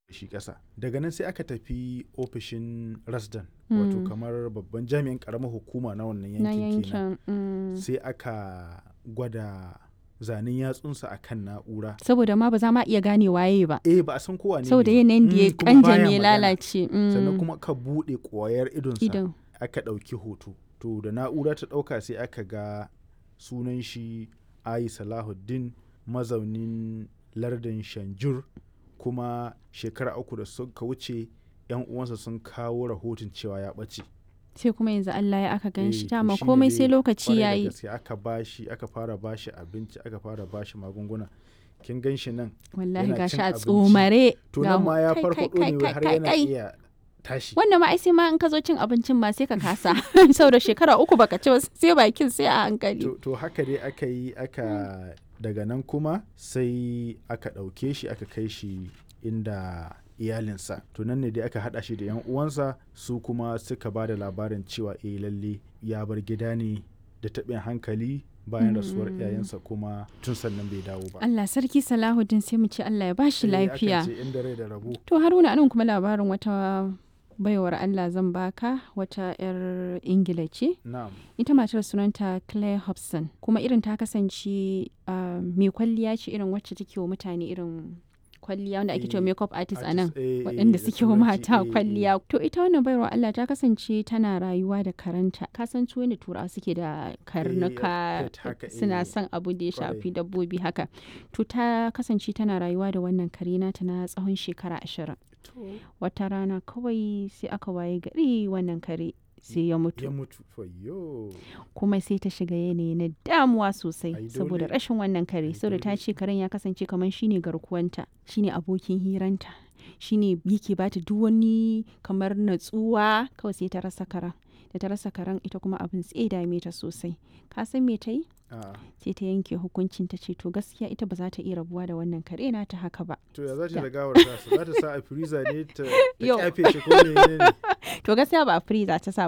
shi ƙasa daga nan sai aka tafi ofishin rasdan wato Mm. kamar babban jami'in ƙaramar hukuma na wannan na yankin kenan yankin mm. sai aka gwada zanen yatsunsa a kan na'ura saboda ma ba za ma iya gane waye ba eh ba a san kowa ne saboda ne. yanayin da ya Mm, kuma baya kanjame ya magana. lalace mm. sannan kuma ka buɗe ƙwayar idonsa idan aka ɗauki hoto to da na'ura ta ɗauka sai aka ga sunan shi ayi salahuddin mazaunin lardin shanjur kuma shekara uku da suka wuce yan uwansa sun kawo rahoton cewa ya ɓace sai kuma yanzu Allah ya aka gan Eh, shi to dama shine komai dai sai lokaci kwarai da yayi gaske aka bashi aka fara bashi abinci aka fara bashi magunguna kin gan shi nan wallahi yana gashi cin a abinci. tsomare to ga nan hu- ma ya kai, farfaɗo kai, ne kai, har kai, yana kai. iya tashi wannan ma ai sai ma in ka zo cin abincin ma sai ka kasa saboda shekara uku baka ci ba sai bakin sai a hankali to, to haka dai aka yi aka daga nan kuma sai aka ɗauke shi aka kai shi inda iyalinsa to nan ne dai aka haɗa shi da yan uwansa su kuma suka ba da labarin cewa eh lalle ya bar gida ne da taɓin hankali bayan rasuwar Mm. iyayensa kuma tun sannan bai dawo ba Allah sarki Salahuddin sai mu ce Allah ya bashi Eh, akan lafiya ce inda rai da rabo to Haruna anan kuma labarin wata baiwar Allah zan baka wata 'yar Ingila ce na'am ita matar sunanta Claire Hobson kuma irin ta kasance ah, mai kwalliya ce irin wacce take wa mutane irin kwalliya wanda ake cewa Eh, makeup artist a nan artist, eh, eh, waɗanda da suke wa turanci, mata eh, eh. kwalliya to ita wannan baiwar Allah ta kasance tana rayuwa da karanta ka san su yadda turawa suke da karnuka pet haka, suna eh, son abu da ya kwarai. shafi dabbobi haka to ta kasance tana rayuwa da wannan kare nata na tsawon shekara ashirin wata rana kawai sai aka waye gari wannan kare sai ya ya mutu mutu fayyo kuma sai ta shiga yanayi na damuwa sosai Ai, saboda dole. rashin wannan kare Ai, saboda ta dole. ce karen ya kasance kamar shine garkuwanta shine abokin hiranta shine yake bata duk wani kamar natsuwa kawai sai ta rasa karen da ta rasa karen ita kuma abin tsaye dame ta sosai ka san me ta yi a sai ta yanke hukuncin ta ce to gaskiya ita ba za ta iya rabuwa da wannan kare na ta haka ba to ya za ta Da. da gawar tasa za ta sa a freezer ne ta ta Yau. kyafe shi ko ne ne to gaskiya ba a freezer ta sa